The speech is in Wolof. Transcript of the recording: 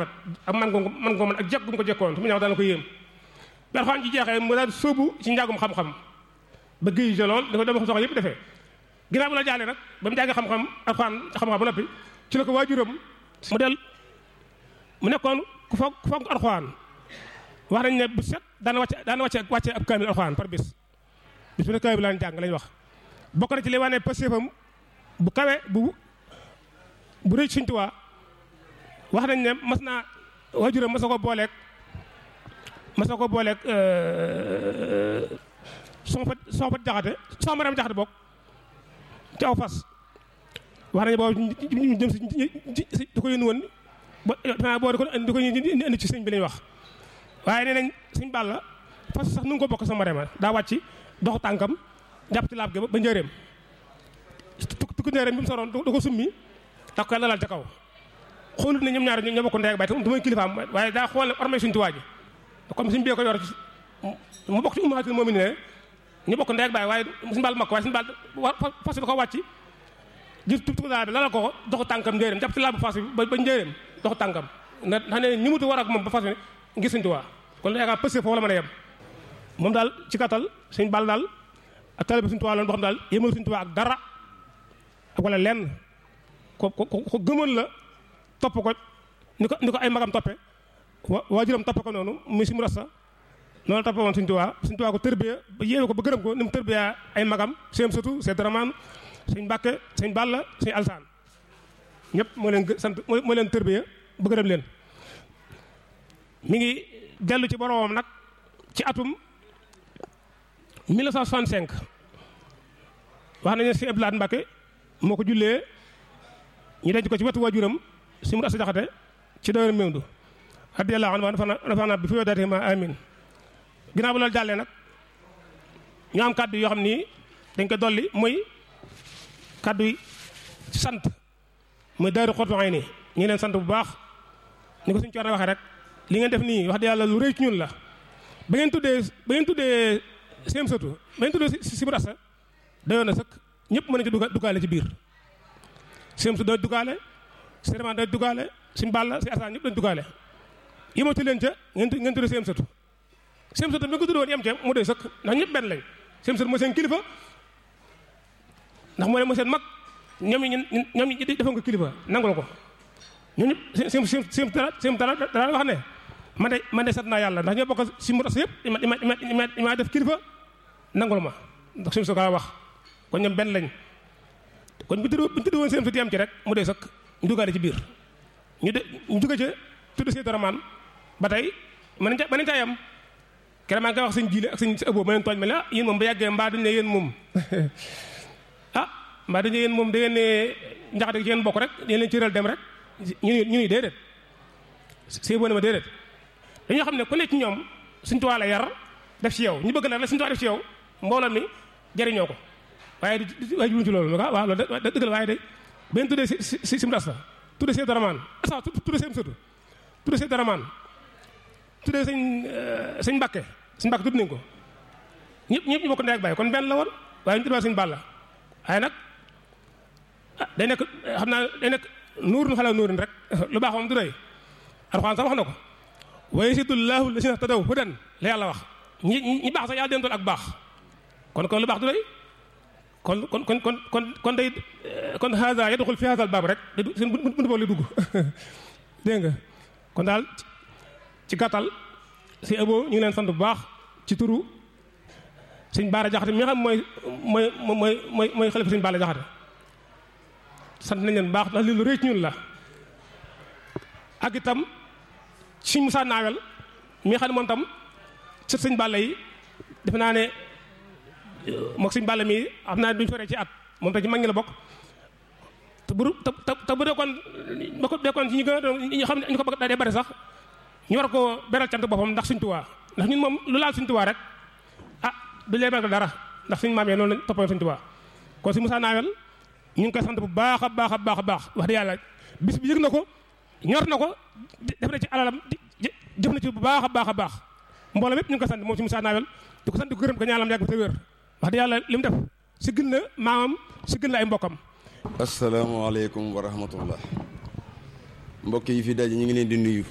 rafet ak man ko man ko man ak jekk gu mu ko jekkoon su mu ñëw daana ko yéem bi alxuraan ji jeexee mu daal sóobu ci njàngum xam-xam ba géej ja lool da ko dama soxla yëpp defee ginnaaw bu la jàllee nag ba mu jàngee xam-xam alxuraan xam-xam ba noppi ci la ko waajuram mu del mu nekkoon ku foog ku foog alxuraan wax nañ ne bu set daana wàcce daana wàcce wàcce ab kaamil alxuraan par bis bis bu ne kaamil laan jàng lañ wax bokk na ci li wane pastéefam bu kawe bu bu rëy Sëñ Tuubaa wax nañ ne mas naa waajuram mas na ko booleeg mas na ko booleeg son fa son fa jaxate son maram jaxate bokk ci aw fas wax nañ boobu ñu jëm si di ko yónni woon ba boo di ko di ko indi ci sëñ bi lañ wax waaye nee nañ sëñ Balla fas sax nu ngi ko bokk sama rema daa wàcc dox tànkam jàpp ci laab gi ba njëreem tukku njëreem bi mu soroon da ko summi tax ko lalal ca kaw xoolut ne ñoom ñaar ñoo bokk ndey ak baay te du may kilifaam waaye daa xool ne ormay suñu tuwaa ji comme suñu bee ko yor mu bokk ci umaatul moom ne ñu bokk ndey ak baay waaye suñu baal mag ko waaye suñu baal fas da ko wàcc jël tukku daal bi lalal ko dox tànkam njëreem jàpp ci laab fas bi ba njëreem dox tànkam ndax ne ñi mutu war ak moom ba fas bi ngir suñu tuwaa kon yaakaar pësé foofu la mën a yem moom daal ci kattal suñu baal daal ak taalibe suñu tuwaa loon boo xam daal yémal suñu tuwaa ak dara ak wala lenn ko ko ko gëmoon la topp ko ni ko ni ko ay magam toppe wa waajuram toppe ko noonu muy si mu rasta noonu toppe woon suñu tuwaa suñu tuwaa ko tërbiya ba yéene ko ba gërëm ko ni mu tërbiya ay magam seen sëtu seen daramaan suñ mbàkke suñ balla suñ alsaan ñëpp moo leen sant moo leen tërbiya ba gërëm leen mi ngi dellu ci boromam nag ci atum 1965 wax nañu ne si Abdoulaye Mbacke moo ko jullee ñu denc ko ci wetu waajuram si mu asa jaxate ci doyar méwndu radiyallahu anhu rafana bi fi yoo daate ma amin ginnaaw bu loolu jàllee nag ñu am kàddu yoo xam ni dañ ko dolli muy kàddu yi sant muy daaru xottu ay nii ñu leen sant bu baax ñu ko suñu coor waxee rek li ngeen def nii wax dëgg yàlla lu rëy ci ñun la ba ngeen tuddee ba ngeen tuddee seen sëtu ba ngeen tuddee si mu asa dayoon na sëkk ñëpp mën nañu ci dugaale ci biir seen sëtu dañ dugaale seulement dañ dugaale si mbàlla si asaan ñëpp dañ dugaale yëmatu leen ca ngeen ngeen tuddee seen sëtu seen sëtu bi nga ko tuddee woon yem ca mu doy sëkk ndax ñëpp benn lañ seen sëtu mooy seen kilifa ndax moo leen mooy seen mag ñoom ñi ñoom ñi defoon ko kilifa nangul ko ñun ñëpp seen seen seen dara seen dara dara wax ne man de man de sant naa yàlla ndax ñoo bokk si mu tas yëpp ima ima ima ima def kilifa nangul ma ndax suñu soxlaa wax kon ñoom benn lañ kon bu ñu tudd woon seen sët yam ci rek mu dee sëkk ñu duggaale ci biir ñu de ñu jóge ca tudd see daramaan ba tey mën nañ ca mën nañ caa yem keroog maa ngi koy wax sëñ jiile ak sëñ sa ëbboo ma leen tooñ ma la yéen moom ba yàggee mbaa duñ ne yéen moom ah mbaa duñ ne yéen moom da ngeen ne njaxate ci yéen bokk rek yéen leen cëral dem rek ñu ñu ni déedéet see boo ne ma déedéet dañoo xam ne ku nekk ci ñoom suñ tuwaa la yar def ci yow ñu bëgg la la suñ tuwaa def ci yow mbooloo mi jëriñoo ko waaye di waaye jubuñ ci loolu waaw loolu da dëgg la waaye de benn tuddee si si si mdas la tuddee see daramaan asa tuddee seen sëtu tuddee see daramaan tuddee sëñ sëñ mbàkke sëñ mbàkke tudd nañ ko ñëpp ñëpp ñu bokk ndey ak bàyyi kon benn la woon waaye ñu tuddee sëñ bàlla waaye nag ah day nekk xam naa day nekk nuurun xala nuurin rek lu baax moom du doy alxuraan sax wax na ko wa yasidullahu lasina tadaw hudan la yàlla wax ñi ñi baax sax yàlla den tool ak baax kon kon lu baax du doy kon kon kon kon kon kon day kon haza yadxul fi haza baab rek seen buntu boobu lay dugg dégg nga kon daal ci gàttal si abo ñu ngi leen sant bu baax ci turu sëñ Baara Jaxate mi nga xam mooy mooy mooy mooy mooy xalifa sëñ Baara Jaxate sant nañ leen bu baax ndax lii lu rëy ci ñun la ak itam sëñ Musaa Naawel mi nga xam ne moom tam sët sëñ Balla yi defe naa ne moog sëñ Balla mi xam naa duñ feree ci at moom tam ci mag ñi la bokk te bu te te bu dekkoon ba ko dekkoon ci ñu gën a doon ñu xam ne ñu ko bëgg daa dee bari sax ñu war ko beral cant boppam ndax suñ tuwaa ndax ñun moom lu laal suñ tuwaa rek ah du lee beral dara ndax suñ maam yi noonu lañ toppoon suñ tuwaa kon si Moussa Nawel ñu ngi koy sant bu baax a baax a baax a baax wax dëgg yàlla bis bi yëg na ko ñor na ko def na ci alalam jëf na ci bu baax a baax a baax mbooloo mépp ñu ngi koy sant moom si Moussa Nawel di ko sant di ko gërëm ko ñaanam yàgg te wér wax dëgg yàlla li mu def si gën na maamam si gën la ay mbokkam asalaamaaleykum wa rahmatullah mbokk yi fi daje ñu ngi leen di nuyu